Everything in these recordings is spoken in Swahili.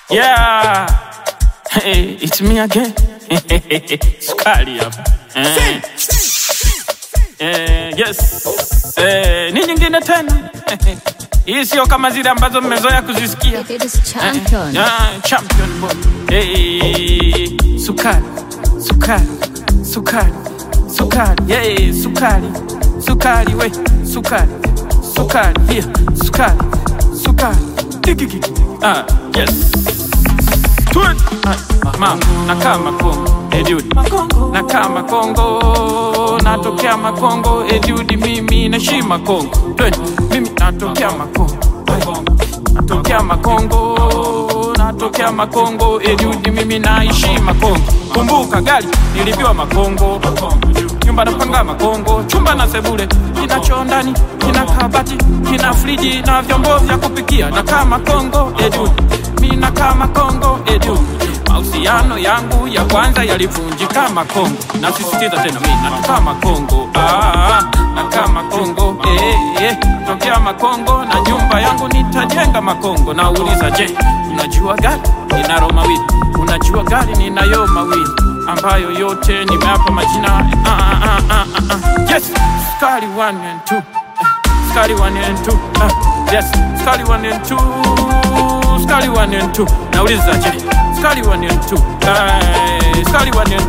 Yeah. Hey, it's me again. Sukari hapa. Eh. Eh, yes. Eh, ni nyingine tena. Hii sio kama zile ambazo mmezoea kuzisikia. It is champion. Yeah, champion boy. Hey, sukari, sukari, sukari, sukari, yeah, sukari, sukari, we, sukari, sukari, here, sukari, sukari, Kikiki. Ah, yes. Twin. Ah, mama, nakaa Makongo, eh dude. Nakaa Makongo, natokea Makongo, eh dude, mimi naishi Makongo. Twin, mimi natokea Makongo. Natokea Makongo, natokea Makongo, Eliudi mimi naishi Makongo. Kumbuka gari nilipiwa Makongo, nyumba napanga Makongo, chumba na sebule, kina choo ndani, kina kabati, kina friji na vyombo vya kupikia. Nakaa Makongo, Eliudi mimi nakaa Makongo, Eliudi mahusiano yangu ya kwanza yalivunjika Makongo. Nasisitiza tena, mimi natoka Makongo, ah, nakaa Makongo, eh, eh, tokea Makongo na nyumba yangu nitajenga Makongo. Nauliza, je, unajua gari ninalo mawili? Unajua gari ninayo mawili ambayo yote nimeapa majina ah, ah, ah, ah, ah. Yes, Skali 1 and 2 Skali 1 and 2 ah, yes, Skali 1 and 2 Skali 1 and 2 Nauliza, je, Skali 1 and 2 eh, Skali 1 and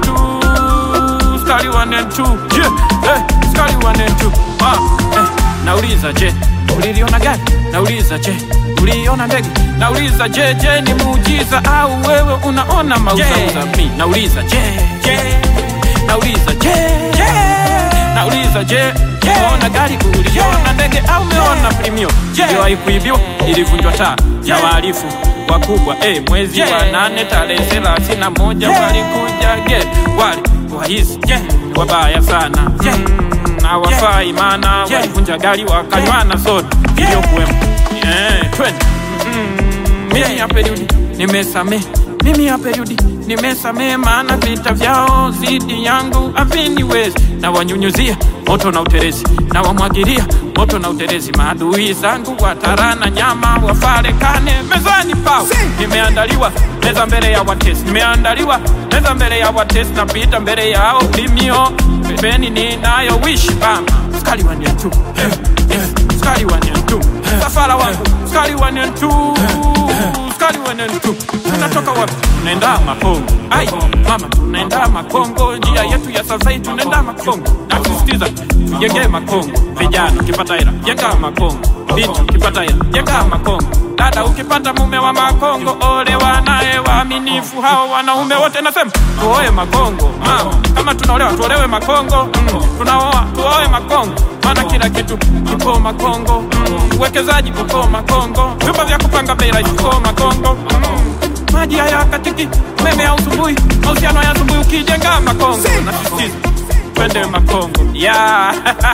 2 Skali 1 and 2 yeah, eh, Skali 1 and 2 ah, eh, nauliza je uliliona gari nauliza je uliona ndege nauliza je je ni muujiza au wewe unaona mauzauza mi nauliza je je nauliza je je nauliza je umeona gari uliona ndege au umeona primio iliwahi kuibiwa ilivunjwa taa ya wahalifu wakubwa eh, mwezi wa nane tarehe thelathini na moja walikuja get wali wahizi wabaya sana Mm, hawafai maana walivunja gari wakanywana soda iliyokuwemo Eh, twende Mm, mimi hapa Eliudi nimesame mimi hapa Eliudi nimesame maana vita vyao zidi yangu haviniwezi na wanyunyuzia moto na uterezi na wamwagilia moto na uterezi maadui zangu watarana nyama wafarekane mezani pao nimeandaliwa meza mbele ya watesi nimeandaliwa meza mbele ya watesi napita mbele yao limio pembeni ninayo wishi bama skali waniatu skali waniatu safara wangu skali waniatu skali waniatu tunatoka wapi tunaenda makongo ai mama tunaenda makongo njia yetu ya safari tunaenda makongo nasisitiza tujenge makongo vijana ukipata hela jenga makongo binti ukipata hela jenga makongo dada ukipata mume wa makongo olewa naye waaminifu hao wanaume wote nasema tuoe makongo mama kama tunaolewa tuolewe makongo mm. tunaoa tuoe makongo maana kila kitu kipo makongo mm. uwekezaji uko makongo vyumba vya kupanga bei rahisi uko makongo mm. maji haya katiki umeme hausumbui mahusiano hayasumbui ukijenga makongo nasisitiza twende makongo yeah.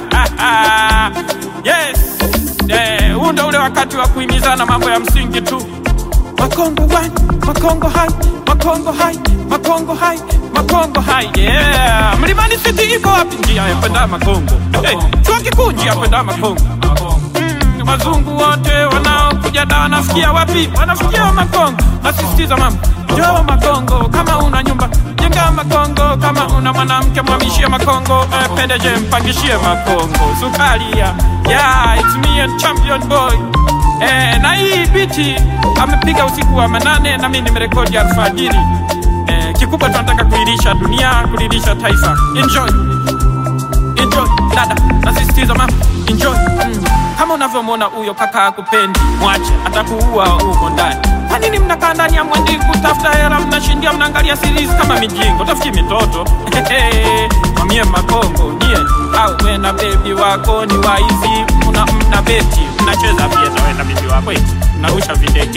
yes Eh, huu ndo ule wakati wa kuhimizana mambo ya msingi tu makongo one, makongo hai makongo hai makongo hai makongo hai yeah. mlimani city iko wapi njia ya kwenda makongo hey, chuo kikuu njia ya kwenda makongo mm, wazungu wote wanaokuja da wanafikia wapi wanafikia makongo nasisitiza mama njoo makongo kama una nyumba jenga makongo kama una mwanamke mwamishie makongo eh, pendeje mpangishie makongo sukaria yeah, it's me and champion boy eh, na hii biti amepiga usiku wa manane na mimi nimerekodi alfajiri eh, kikubwa tunataka kuilisha dunia kulilisha taifa enjoy enjoy dada nasisitiza mama enjoy mm. kama unavyomwona huyo kaka akupendi mwache atakuua huko ndani kwa nini mnakaa ndani ya mwendi kutafuta hela mnashindia mnaangalia series kama mijingo tafuti mitoto mamie makongo nie au we na bebi wako ni waizi mna, mna beti mnacheza pia we na bebi wako eti mnarusha videge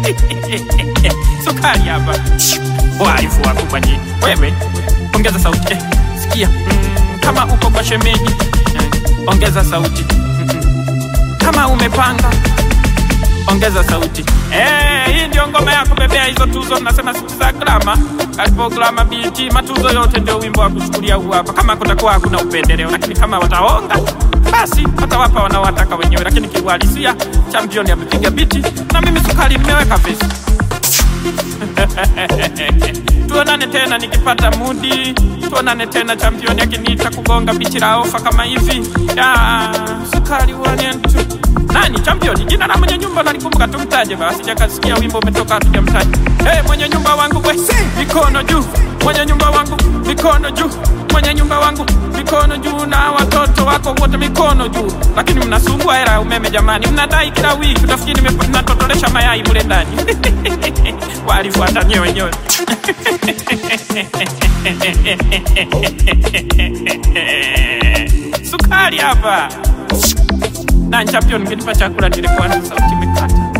sukari hapa waifu wakubwa nyinyi wewe ongeza sauti eh, sikia mm, kama uko kwa shemeji eh, ongeza sauti mm -mm. kama umepanga ongeza sauti eh, hii ndio ngoma ya kubebea hizo tuzo nasema siti za grama kalipo grama biti matuzo yote ndio wimbo wa kuchukulia huu hapa kama kutakuwa hakuna upendeleo lakini kama wataonga basi watawapa wanaowataka wenyewe lakini kiuhalisia champion amepiga biti na mimi sukari mmeweka vesi tuonane tena nikipata mudi, tuonane tena championi akiniita kugonga bichi la ofa kama hivi. Ya, sukari wanyentu nani championi? Jina la mwenye nyumba nalikumbuka, tumtaje basi, sijakasikia wimbo umetoka, hatujamtaja. Hey, mwenye nyumba wangu we, mikono juu, mwenye nyumba wangu mikono juu, mwenye nyumba wangu mikono juu, na watoto wako wote mikono juu. Lakini mnasumbua hela ya umeme jamani, mnadai kila wiki, utafikiri nime- natotolesha mayai mule ndani walifuata wenyewe sukari hapa na champion, ngenipa chakula nilikuwa na sauti imekata